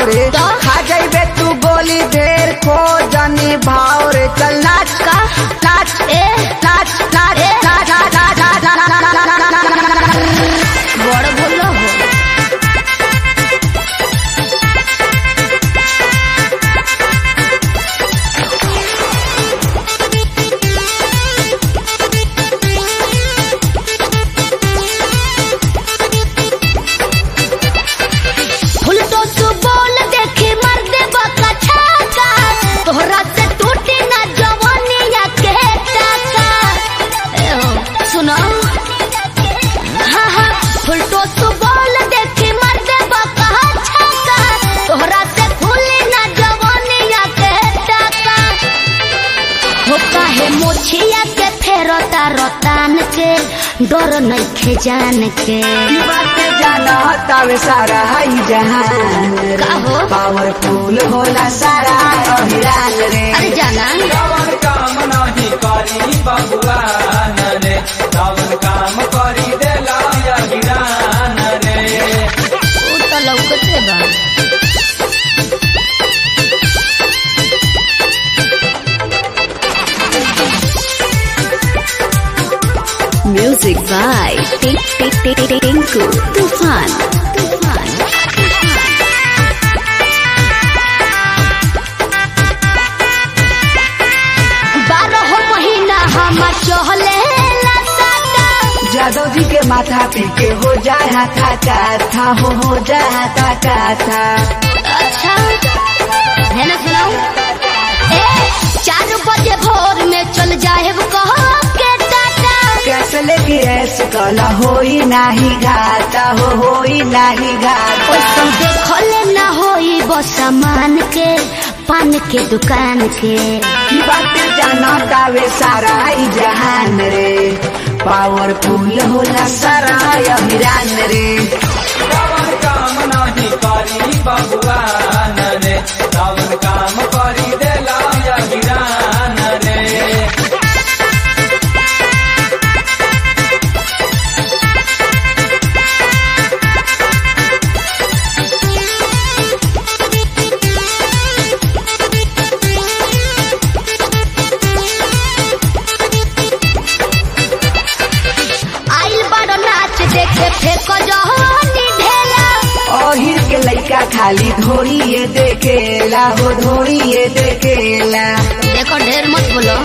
रे तो? खा जाइबे तू गोली ढेर खो जनी भाव रे चल नाच का नाच ए नाच नाच ए? नाच नाच नाच नाच नाच नाच नाच नाच नाच बड़ बोलो हो फुलटो सु बोल देखी मर दे बका छाका तोहरा से टूटी ना जवानिया के टाका ए हो सुनो हाँ हाँ फुलटो सु बोल देखी मर दे बका छाका तोहरा से खुली ना जवानिया के टाका हो काहे मोछिया के फेरता रतान के डर नइखे जान के की बात जाना तावे सारा हाई जहान रे का हो? पावरफुल होला सारा अहिरान रे अरे जाना रावण काम नाही करी भगवान रे रावण काम करी देला अहिरान रे उ त लौकते बा Music by Tink Tink Tink Tink Tinku Tufan. Tufan. बारह महीना हम चहले लसाता जादव जी के माथा पी के हो जाए हाथा काथा हो हो जाए हाथा काथा अच्छा है ना सुनाऊ ए चार बजे भोर में चल जाए कह के टाटा कैसे लेके ऐसे कला होई नाही घाटा हो होई नाही घाटा ओइसन देखले ना होई बस सामान के पान के दुकान के की बात जाना तावे सारा ई जहान रे पावरफुल होला सारा अहिरान रे रावण काम नाही करी भगवान रे रावण काम करी देला अहिरान रे आइल बड़ नाच देखे फेंक जहनी ढेला अहिर के लइका खाली धोरिए देखेला हो धोरिए देखेला देखो ढेर मत बोलो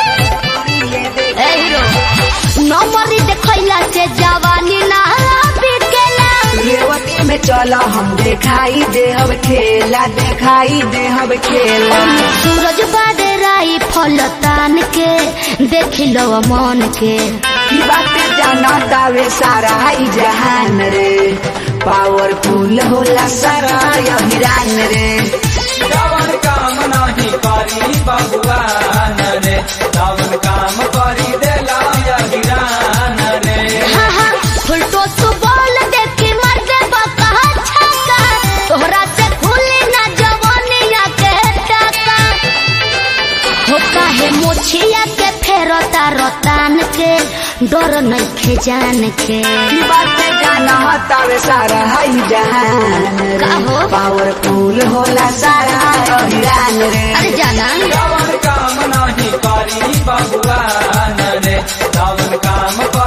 ए हीरो नंबरी देखैला से जवानी ना बिकेला रेवती में चला हम देखाई देहब खेला देखाई देहब खेला सूरज बादराई फल तान के देख लो मन के की बात जाना तावे सारा ई जहान रे पावरफुल होला सारा अहिरान रे रावण काम नाही करी भगवान रे रावण काम करी देला अहिरान रे हाँ हाँ फुलटो सु बोल देखी मर दे बका छक्का तोहरा से खुली ना जवानिया के टाका हो काहे मोछिया के फेरता रतान के डर नइखे जान के की बात जाना तावे सारा ई जहान का रे हो? पावरफुल होला सारा अहिरान रे अरे जाना रावण काम नाही करी भगवान रे रावण काम